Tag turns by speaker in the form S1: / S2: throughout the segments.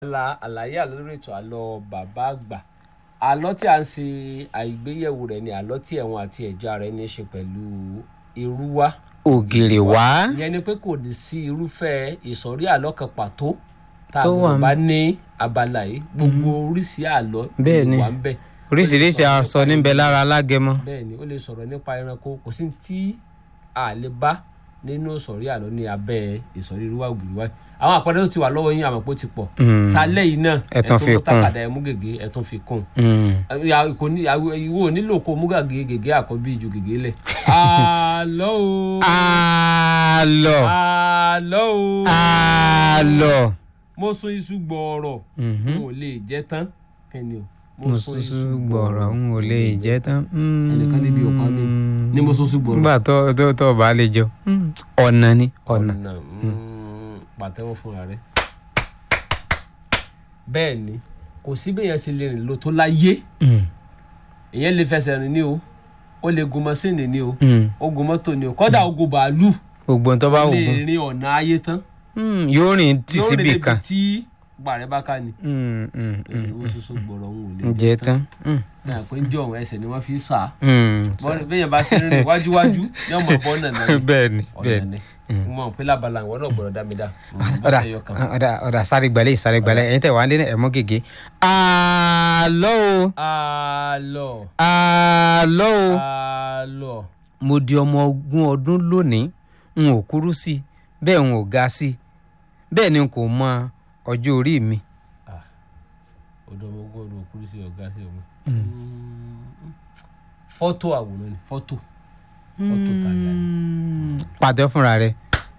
S1: la àlàyé àlọ́ lórí ètò àlọ́ bàbá àgbà àlọ́ tí a ń ṣe àìgbéyẹ̀wò rẹ̀ ni àlọ́ tí ẹ̀wọ̀n àti ẹ̀já rẹ̀ ní í ṣe pẹ̀lú irú wa
S2: ògèrè wá
S1: ìyẹn ni pé kò ní sí irúfẹ́ ìsọ̀rí àlọ́ kan pàtó tá a
S2: Tó wà
S1: gbọ́dọ̀
S2: ń-
S1: bá ní abala yìí gbogbo oríṣi àlọ́
S2: Bẹ́ẹ̀
S1: ló
S2: ni.
S1: wà ń bẹ̀
S2: oríṣiríṣi aṣọ níbẹ̀ lára alágẹmọ
S1: bẹ́ẹ̀ ni ó lè sọ̀rọ̀ nípa ẹranko kò sí tí a lè bá nínú ìsọ̀rí àlọ́ ní abẹ́ ìsọ̀rí irú wa ògiri wa àwọn àpẹẹrẹ tó ti wà lọ́wọ́ yín àmọ́ pé ó ti pọ̀
S2: Mm.
S1: ta lẹ́yìn náà
S2: Ẹ tún fi
S1: mú
S2: kún.
S1: tàkàdá ẹ mú gègé ẹ tún fi kún
S2: Mm.
S1: Ya, kò ní àwọ- ìwọ ò nílò kó mú gàgé gègé àkọ́bí ju gègé lẹ̀. àlọ́ o
S2: àlọ́
S1: àlọ́ o
S2: àlọ́
S1: mo sún iṣu gbọ̀ọ̀rọ̀
S2: Mhm.
S1: n ò lè jẹ́ tán kẹ́ni o
S2: mo ṣoṣo gbọ̀rọ̀ n ò lè jẹ́ tán. Mm.
S1: ẹnìkan níbi ọ̀pá mi ní mo sún iṣu gbọ̀ọ̀rọ̀.
S2: nígbà tó tó tó bá lè jọ Mm. ọ̀nà ni ọ̀nà.
S1: ọ̀nà mm, pàtẹ́wọ́ fúnra rẹ̀. bẹ́ẹ̀ ni kò sí bẹ́ẹ̀ yẹn ṣe lè rìn lọ tó láyé
S2: Mm.
S1: èyàn lè fẹsẹ̀ rìn ní o ó lè gun mọ́sìnì ní o
S2: Mm.
S1: ó gun mọ́tò ní o kọ́dà ó gun bàálù
S2: gbogbo tó bá wù
S1: lè
S2: fún
S1: rin ọ̀nà ayé tán
S2: Mm. yóò rìn tì
S1: Yóò rìn
S2: síbì
S1: débi
S2: kan.
S1: tí gbàrẹ́ bá ká ni
S2: Mm, mm, mm.
S1: ó soso gbọ̀rọ̀ òun ò lè
S2: jẹ tán. Mm.
S1: náà pé ń jọ òun ẹsẹ̀ ni wọ́n fi sọ à
S2: Mm.
S1: bẹ́ẹ̀ bá ṣe rìn wájúwájú ní ọmọ bọ́ náà náà
S2: bẹ́ẹ̀ ni bẹ́ẹ̀
S1: ọ̀nà
S2: ni.
S1: ni mo mọ̀ pé lábala ìwọ náà gbọ́dọ̀ dá mi dá
S2: ọ̀dà
S1: bọ́sẹ̀ yọ kan.
S2: ọ̀dà ọ̀dà sáré gbalẹ̀ sáré gbalẹ̀ ẹ̀yin tẹ̀ wá lé ẹ̀mọ́ gègé. àlọ́ o
S1: àlọ́
S2: àlọ́ o
S1: àlọ́
S2: mo di ọmọ ogún ọdún lónìí n ò kúrú sí i bẹ́ẹ̀ n ò ga sí i bẹ́ẹ̀ ni n kò mọ ọjọ́ orí mi.
S1: ọ̀dọ́ ọmọ ogún ọdún òkúrú sí ọ̀gá sí ọmọ. fọ́tò àwòrán ni fọ́tò fọ́tò tàbí àná.
S2: pàtẹ́ fúnra rẹ̀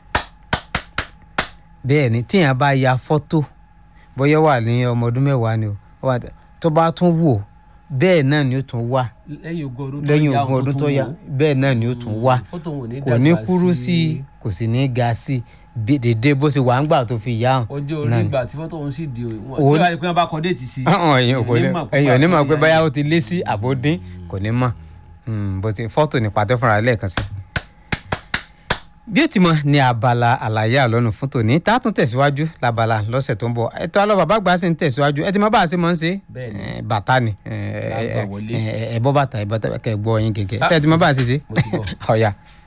S2: bẹ́ẹ̀ ni tíyẹn bá ya fọ́tò bóyá wà ní ọmọ ọdún mẹ́wàá ni o ó wà tẹ- tó bá tún wò bẹ́ẹ̀ náà ni ó tún wà
S1: lẹ́yìn ogún ọdún tó
S2: lẹ́yìn
S1: yá
S2: ogún
S1: ohun
S2: ọdún
S1: tó
S2: tó
S1: tún
S2: yá
S1: wò ó.
S2: bẹ́ẹ̀ náà ni ó tún wà
S1: fọ́tò wọn ò ní
S2: kò ní
S1: dàgbà
S2: kúrú sí i kò sì ní ga sí i bí- dédé bó ṣe wà ń gbà tó fi yá hàn.
S1: ọjọ́ orí
S2: náà ni.
S1: ìgbà tí fọ́tò òun sì di òun
S2: Òun-
S1: tí wàá pé wọ́n bá kọ déètì sí i.
S2: ọ̀hún ẹ̀yin kò ní
S1: Èèyàn ní mọ̀ pé
S2: ẹ̀yin ò ní mọ̀ pé
S1: bàtà
S2: báyà
S1: yá
S2: ó ti lé sí àbódín kò ní mọ̀ Mm, bó ti fọ́tò ní pàtẹ́ fúnra rẹ̀ lẹ́ẹ̀kan sí. bí ó ti mọ ní abala àlàyé àlọ́nù fún tòní tá a tún tẹ̀síwájú labala lọ́sẹ̀ tó ń bọ̀ ètò àlọ́ bàbá àgbà sì ń tẹ̀síwájú ẹ ti mọ bá a ṣe mọ̀ ń ṣe
S1: Bẹ́ẹ̀ni.
S2: Eh, bàtà ni
S1: Là ń gbà wọlé.
S2: ẹ bọ́ bàtà ẹ bọ́ kẹ gbọ́ yín gẹ́gẹ́ ṣé ẹ ti mọ bá a ṣe ṣe
S1: mo ti bọ̀.
S2: ọ̀ya